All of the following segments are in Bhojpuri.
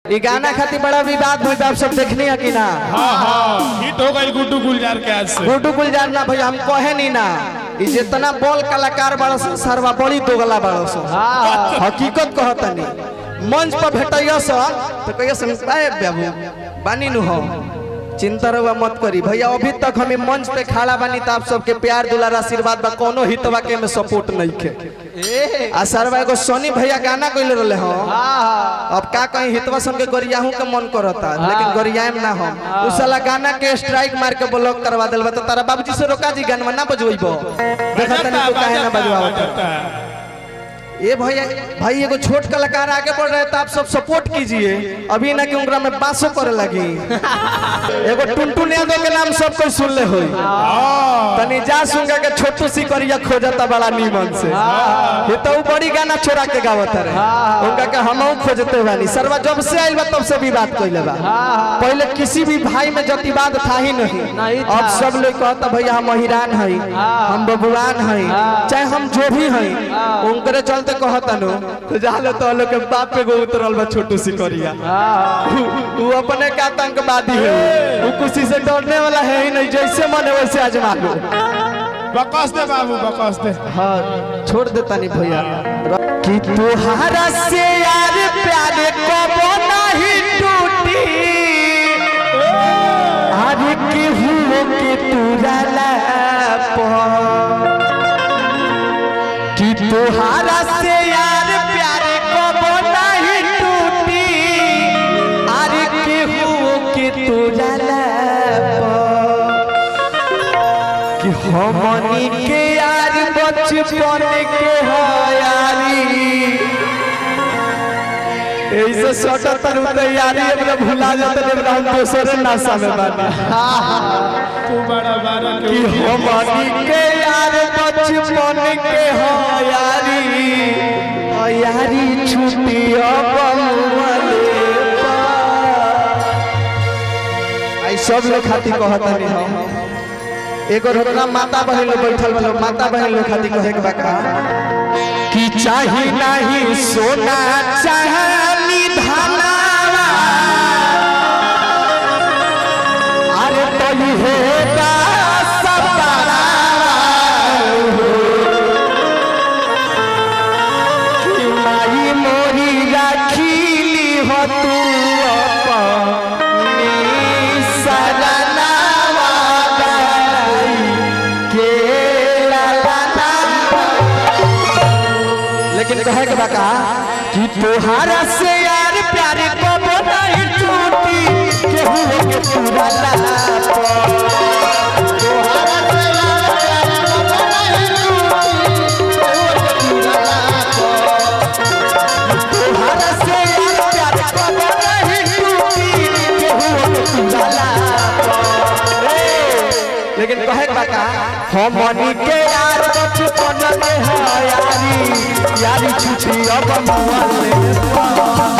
ई गाना खातिर बड़ा विवाद भइल बा, आप सब देखनी है कि ना हाँ हाँ हिट हो गई गुड्डू गुलजार के आज से गुड्डू गुलजार ना भैया हम कहे नहीं ना ई जितना बॉल कलाकार बड़ा सन सरवा बड़ी दोगला बड़ा सन हकीकत कहतनी मंच पर भेटैया सन तो कहिया सन आए बाबू बानी नु हो चिंता रहुआ मत करी भैया अभी तक हमें मंच पे खड़ा बानी तो आप सबके प्यार दुलार आशीर्वाद बा कोनो हितवा के में सपोर्ट नहीं के आ सरवा एगो सोनी भैया गाना कइले रहले हो अब का कहीं हितवा सन के गरियाहू के मन करता लेकिन गरियाएम ना हम उ साला गाना के स्ट्राइक मार के ब्लॉक करवा देल बा तो तारा बाबूजी से रोका जी गाना ना बजवइबो देखा तनी तू काहे ना बजवावत ये भैया भाई एगो छोट कलाकार आगे बढ़ रहे तो आप सब सपोर्ट कीजिए अभी ना कि उनका में बासो करे लगी एगो टुनटुन यादव के नाम सब कोई सुन ले होई तनी जा सुनगा के छोटू सी करिया खोजता बड़ा नीमन से ये तो उ बड़ी गाना छोड़ा के गावत रहे उनका के हमहू खोजते बानी सरवा जब से आइल बा तब से भी बात कइले बा पहले किसी भी भाई में जतिवाद था ही नहीं नहीं था। अब सब लोग कहता भैया हम महिरान हई हम बबुआन हई चाहे हम जो भी हई उनकरे चलते कहता नो तो जाले तो लोग के बाप पे गो उतरल बा छोटू सिकरिया वो अपने का आतंकवादी है वो किसी से डरने वाला है ही नहीं जैसे मन है वैसे आजमा लो बकस दे बाबू बकस दे हाँ छोड़ देता नहीं भैया कि तुहारा से यार प्यार कबो नहीं टूटी अरे के हुओ के तुरला कि तुहारा से यार प्यार कबो नहीं टूटी अरे के हुओ के तुरला कि हमनी के यार बचपन के हो यारी ऐसे सटा तरु तैयारी हमरा भुला जाते ने हम दोसरे नासा में बानी तू बड़ा बारा के कि हमनी के यार बचपन के हो यारी ओ यारी छुट्टी अब मुअले आई सब लोग खातिर कहता नहीं हम एगो रोकना माता बहन लोग बैठल बा लोग माता बहन लोग खातिर कहे के बा का कि चाही नहीं सोना चाहनी धनावा अरे तो ये का सपना कि माई मोरी राखीली हो तू अपनी सरनावा गाई के लालाना लेकिन कहे के बका कि तोहारा से यार प्यारे कबो नहीं टूटी केहू के पूरा लाप तोहारा से यार प्यारे कबो नहीं टूटी केहू के पूरा लाप लेकिन कहे के बका हमनी के यार बचपन में है यारी यारी छुट्टी अब मुआले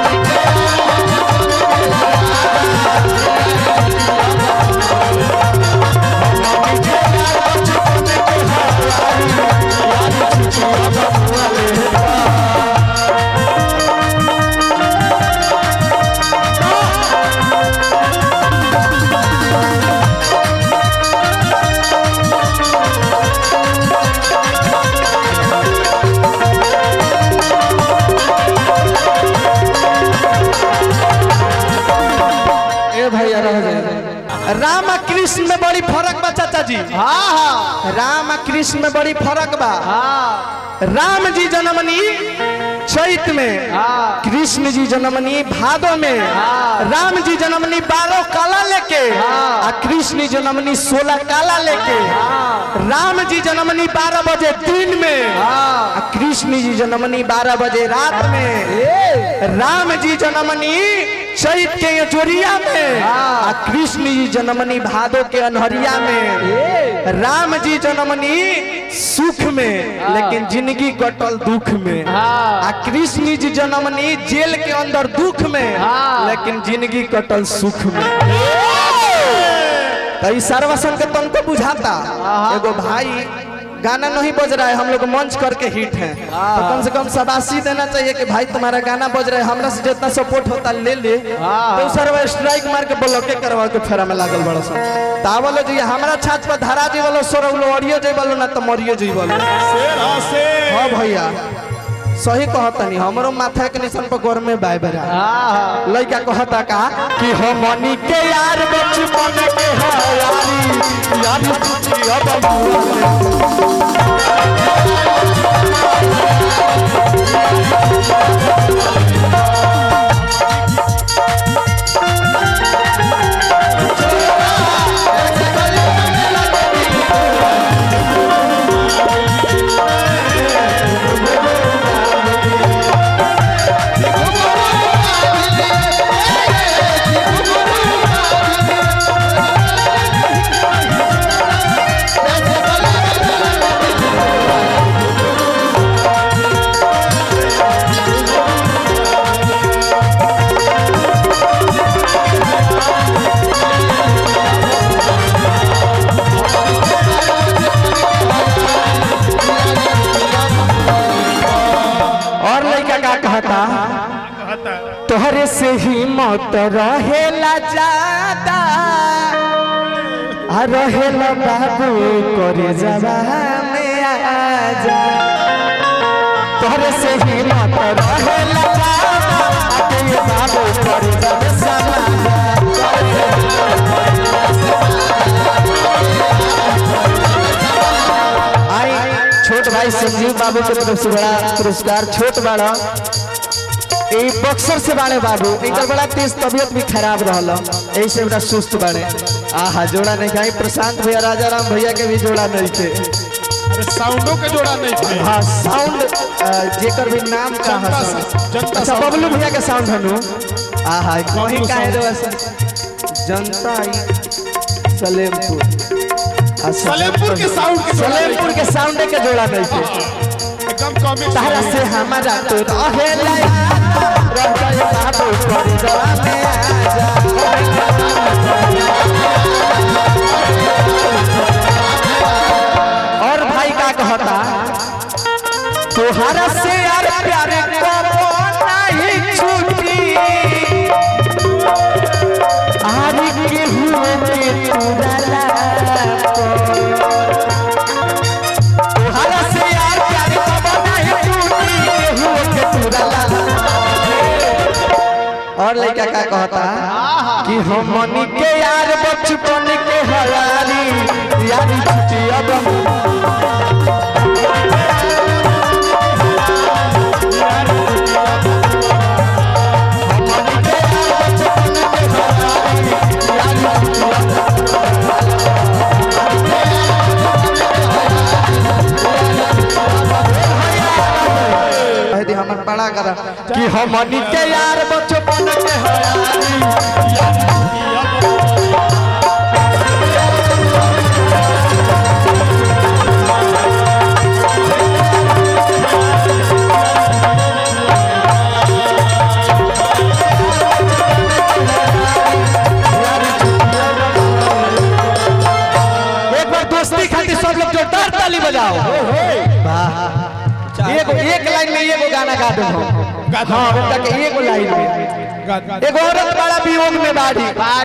ए भैया रह जाए राम आ कृष्ण में बड़ी फर्क बा चाचा जी हाँ हाँ राम आ कृष्ण में बड़ी फर्क बा राम जी जन्मनी चैत में कृष्ण जी जन्मनी भादो में राम जी जन्मनी बारह काला लेके आ कृष्ण जन्मनी सोलह काला लेके राम जी जन्मनी बारह बजे दिन में आ कृष्ण जी जन्मनी बारह बजे रात में राम जी जन्मनी चैत के जोरिया में आ कृष्ण जी जन्मनी भादो के अनहरिया में राम जी जन्मनी सुख में लेकिन जिंदगी कटल दुख में आ कृष्ण जी जन्मनी जेल के अंदर दुख में लेकिन जिंदगी कटल सुख में तो ई सर्वसन के तनको बुझाता एगो भाई गाना नहीं बज रहा है हम लोग मंच करके हिट हैं तो कम से कम शबाशी देना चाहिए कि भाई तुम्हारा गाना बज रहा है हमरा से जितना सपोर्ट होता ले ले तो सर वो स्ट्राइक मार के ब्लॉके करवा के फेरा में लागल बड़ा सन तावलो जी हमरा छाछ पर धरा जी वालो सोर अड़ियो जी वालो ना तो मरियो जी वालो शेर हाँ शेर हाँ भैया सही कहतनी हमरो माथा के निशान पर गोर में बाय बरा लड़का कहता का कि हमनी के यार बचपन के है यारी यारी तुझी अब बुआ और लड़का का कहता कहता तोहरे से ही मौत रहेला ज्यादा आ रहेला बाबू करे जवा में आजा तोहरे से ही मौत रहेला ज्यादा आ ये बाबू करे जवा समाजा आई छोट भाई संजीव बाबू के तरफ से बड़ा पुरस्कार छोट बड़ा ई बक्सर से बाड़े बाबू इनकर बड़ा तेज तबियत भी खराब रहल यही से बड़ा सुस्त बाड़े आहा जोड़ा नहीं खाई प्रशांत भैया राजा राम भैया के भी जोड़ा नहीं थे अरे साउंडों के जोड़ा नहीं थे हाँ साउंड अ, जेकर भी नाम का जनता है सा- जनता अच्छा साउंड। बबलू भैया के साउंड हनु आहा कहीं बबलू काहे साउंड। रे वैसे जनता ई सलेमपुर अच्छा, सलेमपुर के साउंड के जोड़ा नहीं सलेमपुर के साउंड के जोड़ा नहीं थे थे। एकदम कॉमिक तारा से हमारा तो रहेला रह गए बाबू कर जवा में आजा और भाई का कहता तुहारा से यार प्यारे को नहीं छूटी आरी के हुए के तुरला तुहारा से यार प्यारे को नहीं छूटी के हुए के तुरला और लड़का का कहता कि हमनी के यार बचपन के हयारी यारी छुट्टी अब हमनी के यार बचपन के हयारी यारी छुट्टी कह दी हमर बड़ा करा कि हमनी के यार बचपन के हयारी एक बार दोस्ती खातिर सब लोग जोरदार ताली बजाओ वाह एगो एक लाइन में एगो गाना गा दो हम गा दो। हाँ उनका के एगो लाइन में गा- गा- एगो औरत बड़ा वियोग में बाड़ी